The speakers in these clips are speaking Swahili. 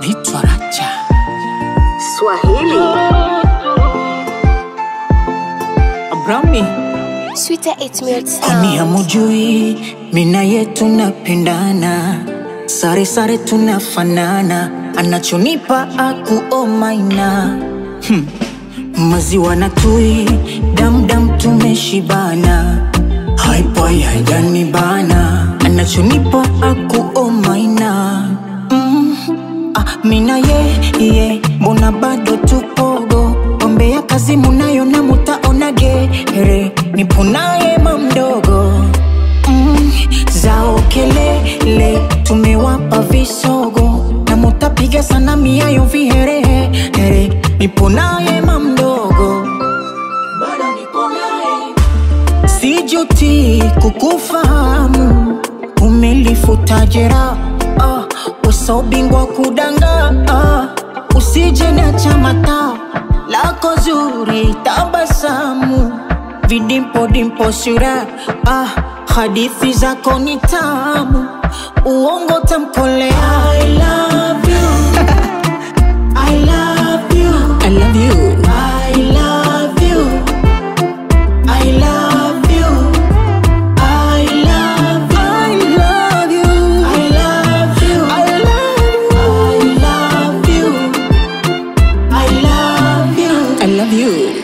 naitwa Racha. Swahili Brownie Sweeter 8 minutes Kwani sound. hamujui mina yetu napendana, sare sare tunafanana, anachonipa akuomaina hmm. maziwa na tui damdam tumeshibana, haipai haijanibana, anachonipa akuomaina mm. ah, mina ye ye mbona bado tupogo ombea kazi munayo na mutaonage here nipo naye mamdogo mm, zao kelele tumewapa visogo na mutapiga sana miayo viherehere nipo naye mamdogo bado nipo naye sijuti kukufahamu umelifuta jeraha ah, uso bingwa kudanga ah, usije na chamata lako zuri tabasamu vidimpodimpo sura ah, hadithi zako ni tamu uongo tamkolea I love you. I love you. I love you. I love you. I love you. I love you. I love you. I love you. I love you. I love you. I love you.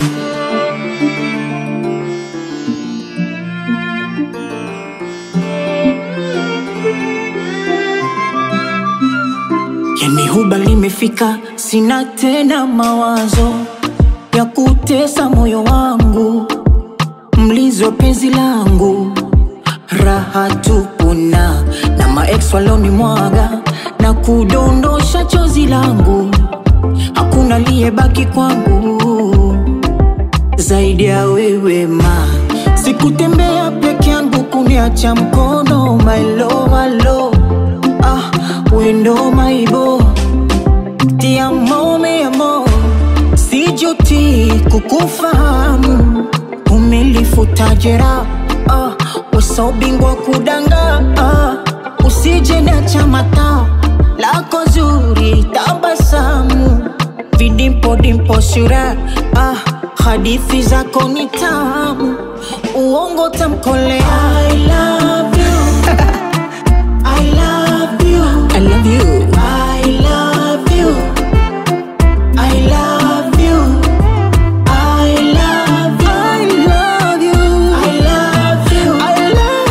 Yani huba limefika, sina tena mawazo ya kutesa moyo wangu, mlinzi wa penzi langu, raha tupuna na maex walonimwaga na kudondosha chozi langu, hakuna aliyebaki kwangu zaidi ya wewe ma sikutembea peke yangu kuniacha mkono my love, my love. ah, wendo maibo tiamo me amo sijuti kukufahamu umelifuta jeraha ah, uso bingwa kudanga ah, usije na chamata lako zuri tabasamu vidimpodimpo sura ah, hadithi zako ni tamu uongo tamkolea I love you. I love you. I love you. I love you. I love you. I love you. I love you. I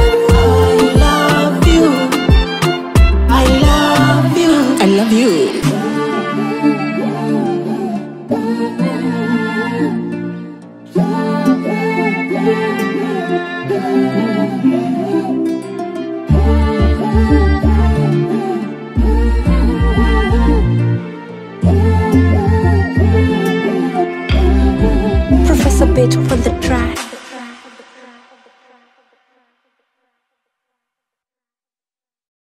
love you. I love you. I love you. I love you. Professor Beto on the track.